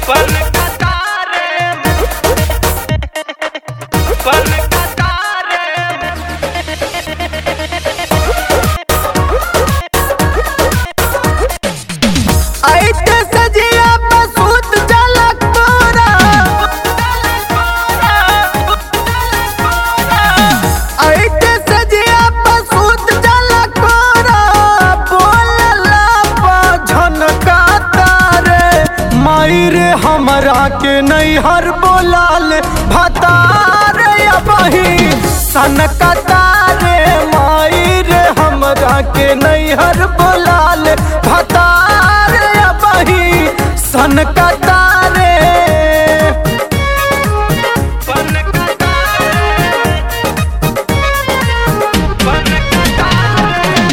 पन कतारे पन कतारे ऐते सजिया बसूत जलक तोरा ऐते सजिया बसूत जलक तोरा बोलला पा झनका तारे माई रे हमरा के नैहर बोलाल भतार अबही सनका तारे माई रे हमरा के नैहर बोलाल भतार अबही सनका तारे पन कतारे पन कतारे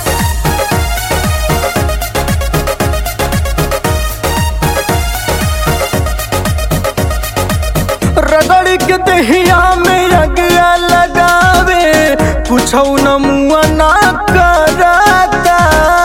रगड़ के दहिया में अगिया लगावे कुछ न मुआ ना करता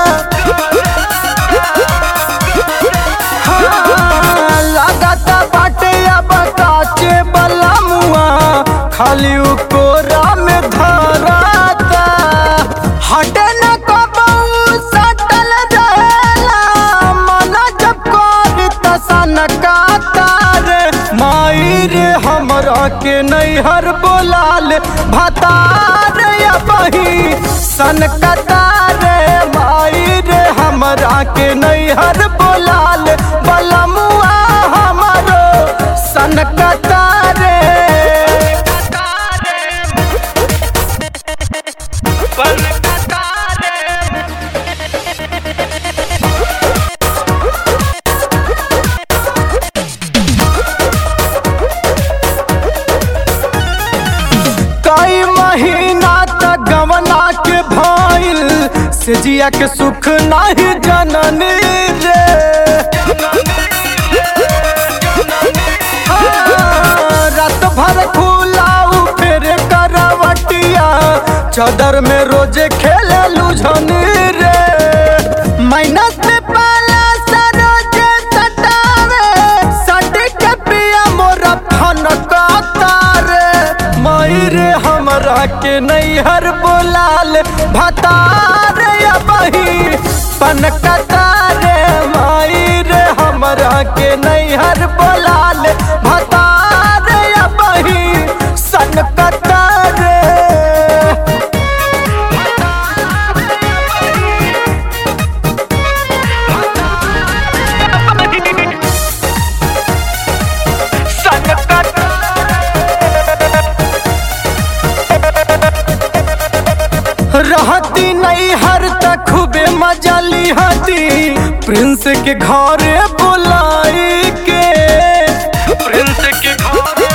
हाँ, लगाता बाटे अब काचे बला मुआ खाली उ कोरा में धराता हटे न कबऊ सटल रहेला मना जब कर तसन रे माई रे हमरा के नैहर बोलाल भतार बही सन रे माई रे हमरा के नैहर बोलाल बलमुआ हमरो सन रे पन कतारे कई महीना तक गवना के भइल से जिया के सुख नहीं जननी रे हाँ, रात भर खुलाऊ फिर करवटिया चादर में रोजे खेले लुझनी रे माइनस में पाला सरोजे सटावे सटी के पिया मोरा फनका तारे माई रे हमरा के नैहर बोलाल भतार बही पनका तारे माई रे हमरा के नैहर बोलाल भतार बही सनका तारे रहती नहीं हर तक खूबे मजा लिहती प्रिंस के घरे बुलाई के प्रिंस के घर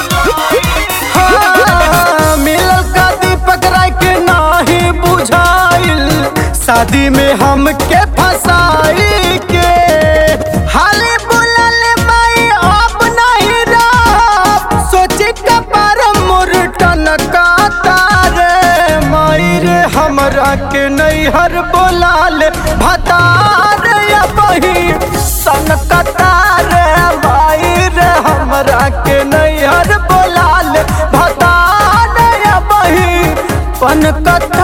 हाँ, मिलल का दीपक राय के नाही बुझाइल शादी में हम के फसाई के हाले बुलल माई अब नहीं रह सोची कपार मुरटन का तारे माई रे हमरा के नैहर बोलाल भतार बही सन कतारे माई रे हमरा के नैहर बोलाल भतार बही पन कत